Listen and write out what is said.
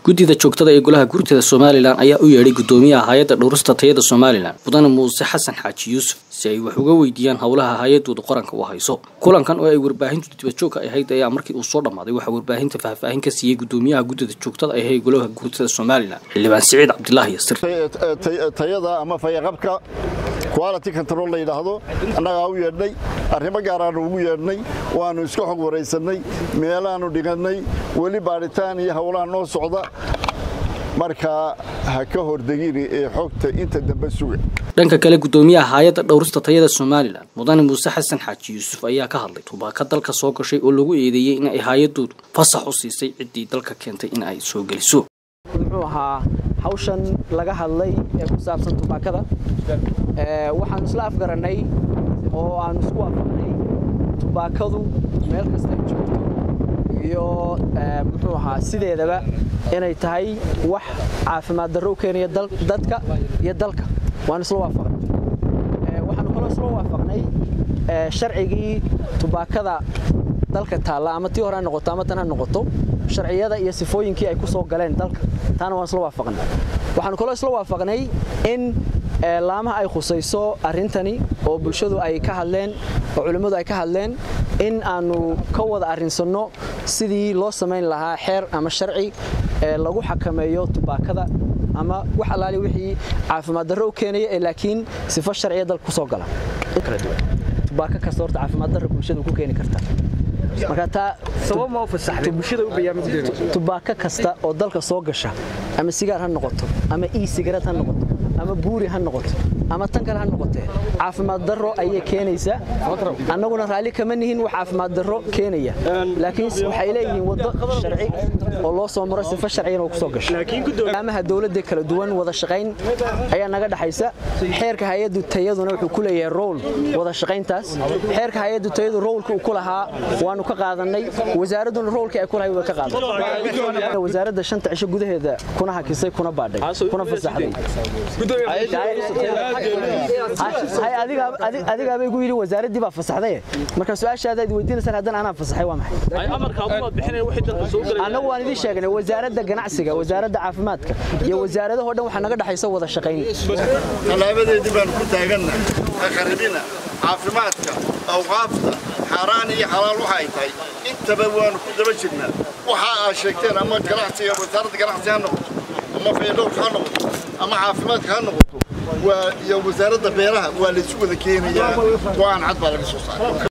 guddida joogtada ee golaha gurtada somalilan ayaa u yeedhay guddoomiyaha hay-adda dhowrista tayada somalilan mudane muuse xasan xaaji yuusuf si ay wax uga weydiiyaan howlaha hay-adooda qaranka u hayso kulankan oo ay warbaahintu dibadjoogka ahayd ayaa markii uu soo dhammaaday waxaa warbaahinta faahfaahin ka siiyey guddoomiyaha guddida joogtada ah ee golaha gurtada somalilan xildhibaan siciid cabdilaahi yasir tayada ama fayaqabka quality control la yidhaahdo annagaa u yeedhnay arrimo gaaraanu ugu yeedhnay waannu iska xog waraysannay meelaannu dhigannay weli baadhitaan iyo howlaha noo socda markaa ha ka hordegini ee xogta inta dambe suga dhanka kale guddoomiyaha hay-adda dhowrista tayada somalilan mudane muuse xasan xaaji yuusuf ayaa ka hadlay tubaaka dalka soo gashay oo lagu eedeeyey in ay hay-adoodu fasax u siisay ciddii dalka keentay in ay soo geliso muxuu ahaa hawshan laga hadlay ee ku saabsan tubaakada waxaanu isla afgarannay oo aanu isku waafaqnay tubaakadu meel kasta ay joogto iyo muxuu ahaa sideedaba inay tahay wax caafimaad darro u keenaya dadka iyo dalka waanu isla waafaqnay waxaanu kaloo isla waafaqnay sharcigii tubaakada dalka taalla ama tii hore ha noqoto ama tan ha noqoto sharciyada iyo sifooyinkii ay ku soo galeen dalka taana waan isla waafaqnay waxaanu kaloo isla waafaqnay in laamaha ay khusayso arrintani oo bulshadu ay ka hadleen oo culimmadu ay ka hadleen in aanu ka wada arrinsanno sidii loo samayn lahaa xeer ama sharci lagu xakameeyo tubaakada ama wax allaali wixii caafimaad darro u keenaya ee laakiin sifo sharciya dalka ku soo gala tubaako kasta horta caafimaad darro bulshadu ku keeni karta marka taa tubaako kasta oo dalka soo gasha ama sigaar ha noqoto ama ii sigarad ha noqoto ama buuri ha noqoto ama tan kale ha noqotee caafimaad darro ayay keenaysaa annaguna raalli kama nihin wax caafimaad darro keenaya laakiin waxay leeyihiin waddo sharci oo loo soo maro sifo sharciyana oo ku soo gasho amaha dowladda kala duwan wada shaqayn ayaa naga dhaxaysa xeerka hay-addu tayaduna wuxuu ku leeyahay rowl wada shaqayntaas xeerka hay-addu tayadu rowlka uu ku lahaa waanu ka qaadanay wasaaradduna rowlka ay ku lahay way ka qaadan wasaaradda shanta cisho gudaheeda kuna hakisay kuna baadhay kuna fasaxday adigaabay gu yidhi wasaaraddii baa fasaxdaye marka su-aashaada ad weydiinaysaan haddana anaa fasaxay waa maxay annagu waan idiin sheegnay wasaaradda ganacsiga wasaaradda caafimaadka iyo wasaaradahoo dhan waxaa naga dhexaysa wada shaqayn tallaabadeedii baanu ku taaganna aqaribina caafimaadka awqaafta xaaraan iyo xalaal waxa ay tahay intaba waanu ku daba jirnaa waxa aad sheegteen ama ganacsiga wasaaradda ganacsi ha noqoto ama faydhowrka ha noqoto ama caafimaadka ha noqoto iyo wasaaradda beeraha waa laysu wada keenayaa go-aan cad baa laga soo saaray